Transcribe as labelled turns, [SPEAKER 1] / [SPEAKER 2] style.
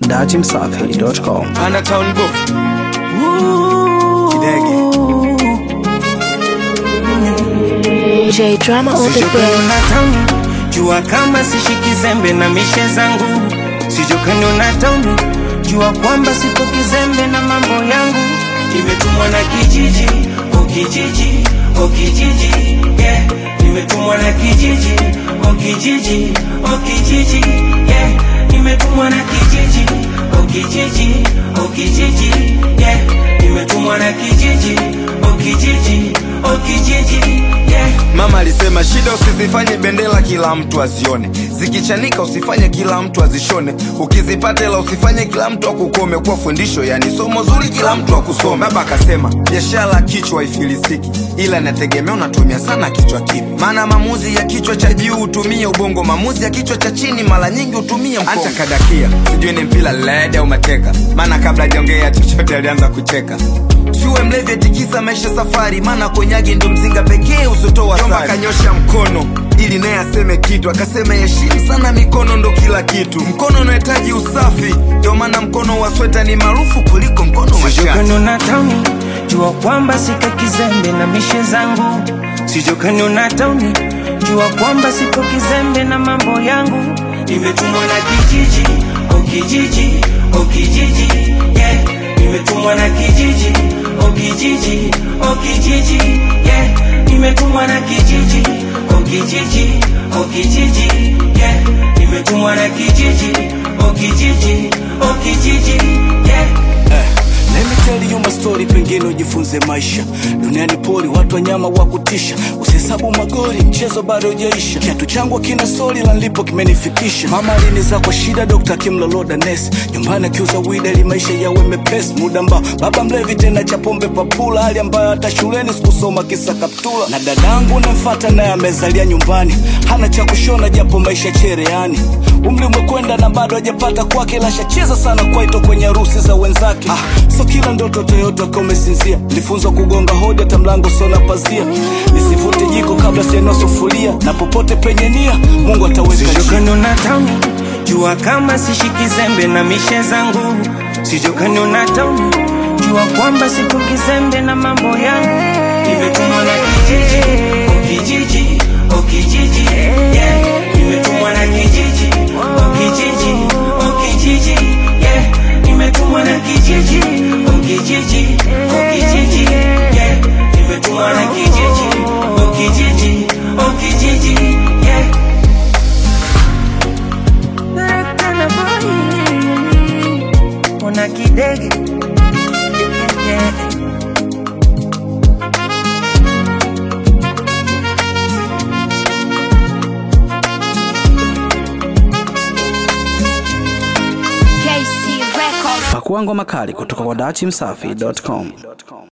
[SPEAKER 1] dachimsafi.com.
[SPEAKER 2] Undertown Book. Kidege.
[SPEAKER 3] J Drama on the
[SPEAKER 2] Sijokani
[SPEAKER 3] bed.
[SPEAKER 2] na tauni jua kama sishiki zembe na mishe zangu sijokani na tauni jua kwamba sipo kizembe na mambo yangu nimetumwa na kijiji o kijiji o kijiji yeah. nimetumwa na kijiji o kijiji o kijiji yeah. nimetumwa na kijiji o kijiji o kijiji yeah. nimetumwa na kijiji o kijiji o kijiji yeah.
[SPEAKER 4] Mama alisema shida usizifanye bendera kila mtu azione, zikichanika usifanye kila mtu azishone, ukizipata ila usifanye kila mtu akukome. Kwa fundisho yani somo zuri kila mtu akusome. Baba akasema biashara kichwa ifilisiki, ila inategemea unatumia sana kichwa kipi, maana maamuzi ya kichwa cha juu hutumia ubongo, maamuzi ya kichwa cha chini mara nyingi hutumia mkongo. Acha kadakia, sijui ni mpira led au mateka, maana kabla hajaongea chochote alianza kucheka. Usiwe mlevi atikisa maisha safari, maana konyagi ndo mzinga pekee usotoa sari. akanyosha mkono ili naye aseme kitu, akasema heshimu sana mikono, ndo kila kitu. Mkono unahitaji usafi, ndio maana mkono wa sweta ni maarufu kuliko mkono wa shati.
[SPEAKER 2] sijokani na tauni jua kwamba sika kizembe na mishe zangu sijokani na tauni jua kwamba sipo kizembe na mambo yangu nimetumwa na kijiji o kijiji o kijiji yeah. nimetumwa na kijiji o kijiji o kijiji yeah. nimetumwa na kijiji o kijiji o kijiji yeah. nimetumwa na kijiji o kijiji o kijiji yeah.
[SPEAKER 5] Let me tell you my story, pengine ujifunze maisha. Duniani pori, watu wanyama wa kutisha, usihesabu magori, mchezo bado hujaisha. Kiatu changu kina stori la nilipo kimenifikisha. Mama aliniza kwa shida, dokta akimloloda nesi. Nyumbani akiuza wida ili maisha yawe mepesi. Muda ambao baba mlevi tena cha pombe papula, hali ambayo hata shuleni sikusoma kisa kaptula. Na dadangu namfata naye amezalia nyumbani, hana cha kushona japo maisha chereani. Umri umekwenda na bado hajapata kwake, lashacheza sana kwaito kwenye harusi za wenzake. Ah, so kila ndoto Toyota kama umesinzia, nilifunzwa kugonga hodi hata mlango sona pazia, nisivute jiko kabla sianua sufuria, na popote penye nia Mungu ataweka njia.
[SPEAKER 2] sijokani na tauni jua kama sishiki zembe na mishe zangu sijokani na tauni jua kwamba sipo kizembe na mambo yangu nimetumwa na kijiji o kijiji o kijiji yeah. nimetumwa na kijiji o kijiji o kijiji yeah. nimetumwa na kijiji o kijiji o kijiji yeah. nimetumwa na kijiji o kijiji o kijiji yeah. Nakana boy, Ona kidege yeah.
[SPEAKER 3] KC Records.
[SPEAKER 1] Pakua ngoma kali kutoka kwa dachimsafi.com.